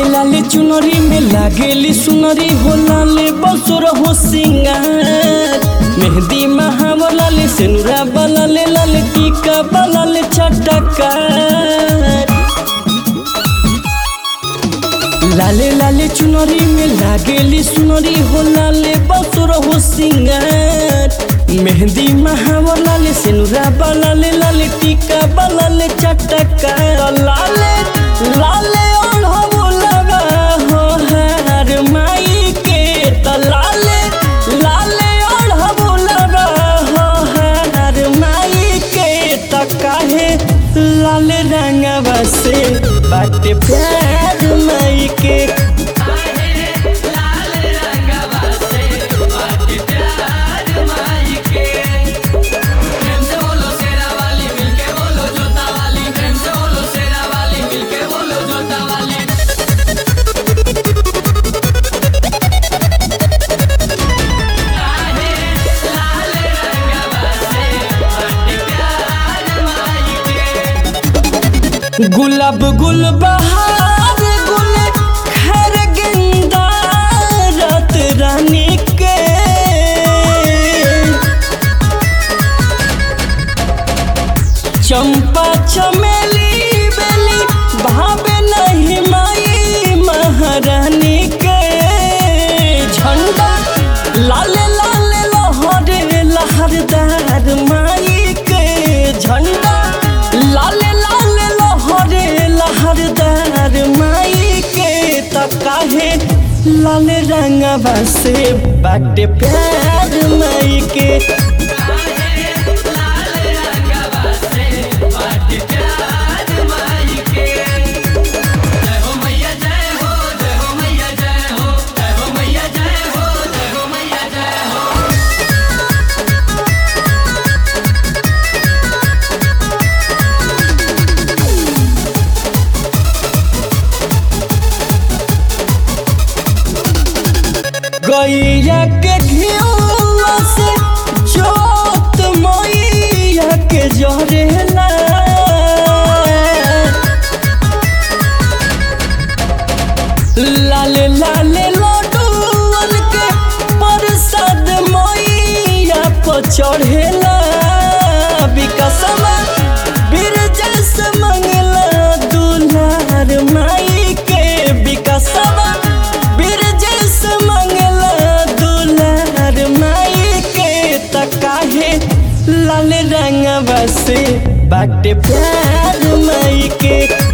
लाले चुनरी में लागेली सुनरी हो लाले बसुर हो सिंगार मेहंदी महावर लाले सेनुरा बलाले लाले टीका बलाले चटकार लाले लाले चुनरी में लागेली सुनरी हो लाले बसुर हो सिंगार मेहंदी महावर लाले सेनुरा बलाले लाले टीका बलाले चटकार लाले लाले ओढ़ो लगा हो हार माई के त लाले लाले ओढ़ो लगा हो हार माई के त काहे लाले रंगवा से बाटे प्यार माई के प्रेम से बोलो शेरा वाली मिलके बोलो जोता वाली प्रेम से बोलो शेरा वाली मिलके बोलो जोता वाली गुलाब गुल बहार गुल खैर गेंदा रात रानी के चंपा चमेली बेली भावे नहीं माई महारानी के झंडा लाले लाले लहरे लहरदार माई के झंडा लाले लाले लहरे लहरदार माई के त काहे लाल रंगवा से बाटे प्यार माई के जय हो मैया जय हो जय हो मैया जय हो जय हो मैया जय हो जय हो मैया जय हो गैया के घिउआ से जोत मैया के जरेला लाल लाल लड्डूअन के प्रसाद मैया पर चढ़ेला विकसमा बिरजस मंगला दुलार माई के विकसमा बिरजस मंगला दुलार माई के त काहे लाल रंगवा से बाटे प्यार माई के